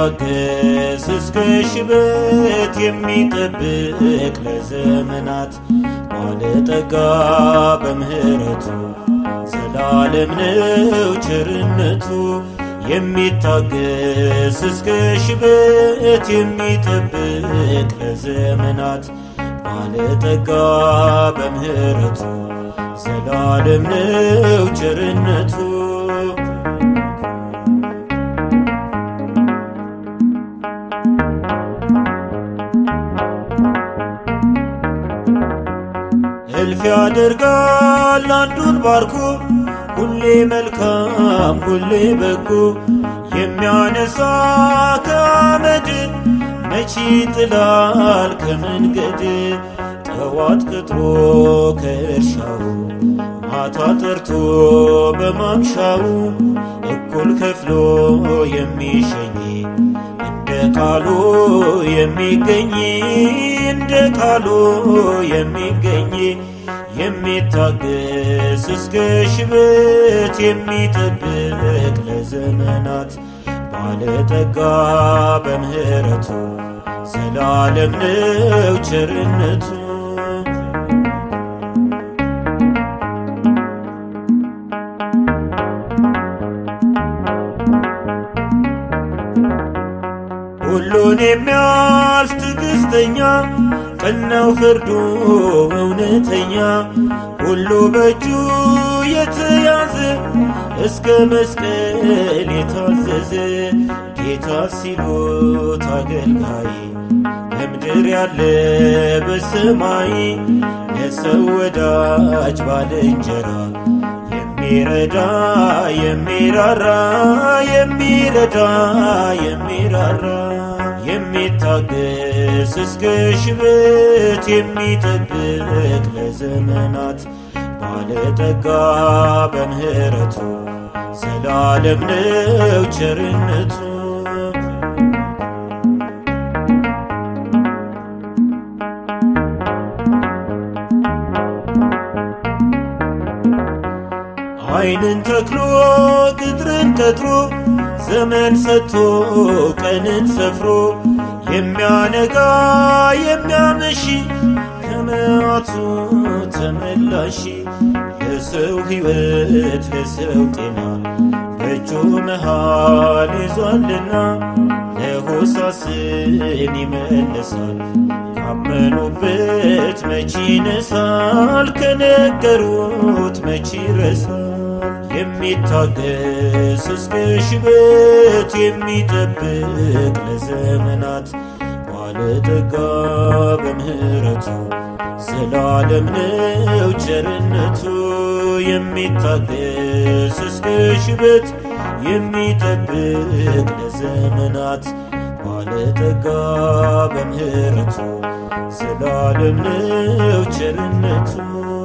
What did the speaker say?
የሚታገስ እስከ ሽበት የሚጠብቅ ለዘመናት ባለጠጋ በምሕረቱ ዘላለም ነው ቸርነቱ የሚታገስ እስከ ሽበት የሚጠብቅ ለዘመናት ባለጠጋ በምሕረቱ ዘላለም ነው ቸርነቱ እልፍ ያደርጋል አንዱን ባርኮ ሁሌ መልካም ሁሌ በጎ የሚያነሳ ከአመድ መቼ ጥላል ከመንገድ ጠዋት ቅጥሮ ከእርሻው ማታ ጠርቶ በማምሻው እኩል ከፍሎ የሚሸኝ እንደ ቃሉ የሚገኝ እንደ ቃሉ የሚገኝ የሚታገስ እስከ ሽበት የሚጠብቅ ለዘመናት ባለጠጋ በምሕረቱ ዘላለም ነው ቸርነቱ ሁሉን የሚያልፍ ትዕግሥተኛ ቀናው ፍርዱ እውነተኛ ሁሉ በእጁ የተያዘ እስከ መስቀል የታዘዘ ጌታ ሲሉት አገልጋይ ለምድር ያለ በሰማይ ለሰው ወዳጅ ባልንጀራ የሚረዳ የሚራራ የሚረዳ የሚራራ የሚታገስ እስከ ሽበት የሚጠብቅ ለዘመናት ባለጠጋ በምሕረቱ ዘላለም ነው ቸርነቱ ዓይንን ተክሎ ቅጥርን ቀጥሮ ዘመን ሰጥቶ ቀንን ሰፍሮ የሚያነጋ የሚያመሺ ከመዓቱ ተመላሺ ለሰው ሕይወት ለሰው ጤና በእጁ መሃል ይዟልና ለሆሳስን ይመልሳል ካመኑበት መቼ ይነሳል ከነገሩት መቼ ይረሳል የሚታገስ እስከ ሽበት የሚጠብቅ ለዘመናት ባለጠጋ በምሕረቱ ዘላለም ነው ቸርነቱ የሚታገስ እስከ ሽበት የሚጠብቅ ለዘመናት ባለጠጋ በምሕረቱ ዘላለም ነው ቸርነቱ